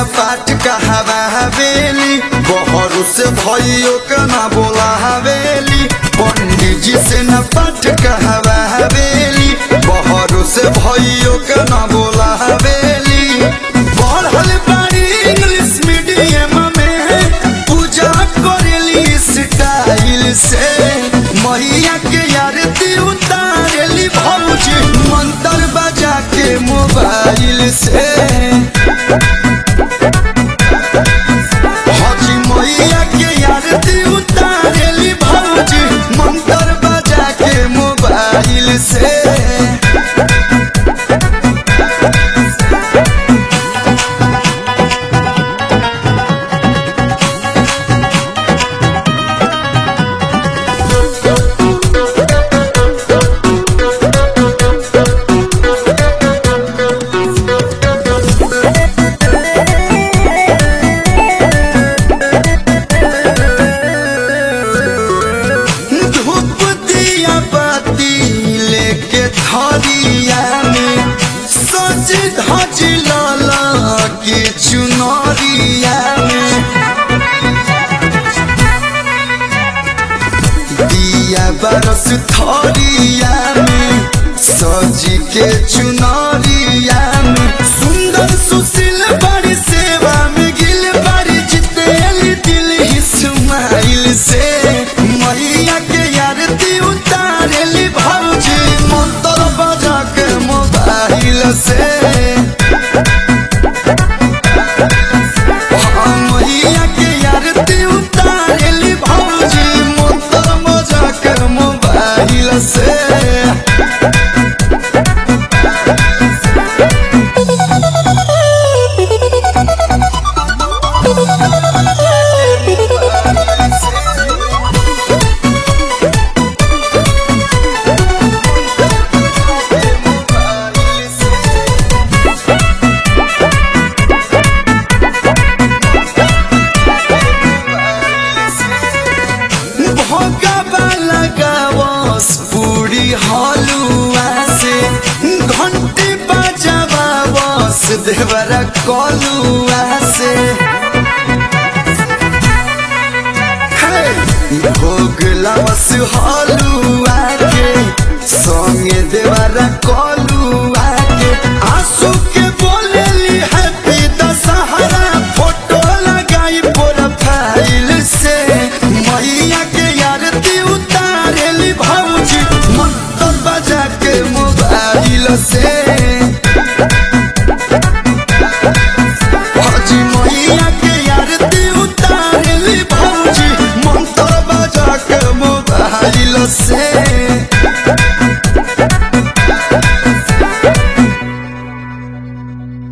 पाठ कहावा हवेली बहरू से भइयो के ना बोला हवेली पंडित जी से न पाठ कहावा हवेली बहरू से भइयो के ना बोला हवेली पढ़ल बाड़ी इंग्लिश मीडियम में पूजा करेली स्टाइल से मैया के आरती उतारेली भौजी मंत्र बजा के मोबाइल से हजी मैया के आरती उतारेली भौजी मंत्र बजा के मोबाइल से धूप दिया बाती लेके थरिया में सज धज लाला के चुनरिया में दिया बरस थरिया में सज के चुनरिया में सुंदर सुशील बड़ी सेवा में गिल बड़ी जितेली दिल ही सुमाइल से मैया के आरती उतारेली भौजी मंत्र बजा के मोबाइल से हाँ, मैया के आरती उतारेली भौजी मंत्र बजा के मोबाइल से भोगवा लगावस पूरी हलुआ से घंटी बजावावस देवरा कलुआ से हे! भोग लावस हलुआ के संगे देवरा कलुआ के आंसू के बोलेली हैप्पी दशहरा फोटो लगाई प्रोफाइल से मैया के आरती उतारेली भौजी मंत्र बजा के मोबाइल से